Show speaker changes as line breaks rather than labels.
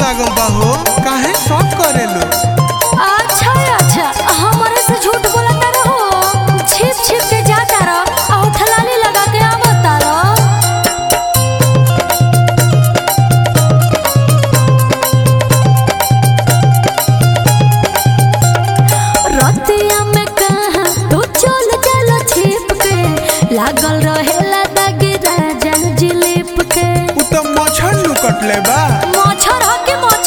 लागल बा हो काहे शौक करेलो
अच्छा अच्छा हमारे से झूठ बोलता रहो छिप छिप के जाता रहो और ठलाली लगा के आवता रहो रतिया में कहा तू चल चल छिप के लागल रहेला दागी राजा जिलिप के
उ त मच्छर नु कटले बा
मच्छर ह के मच्छर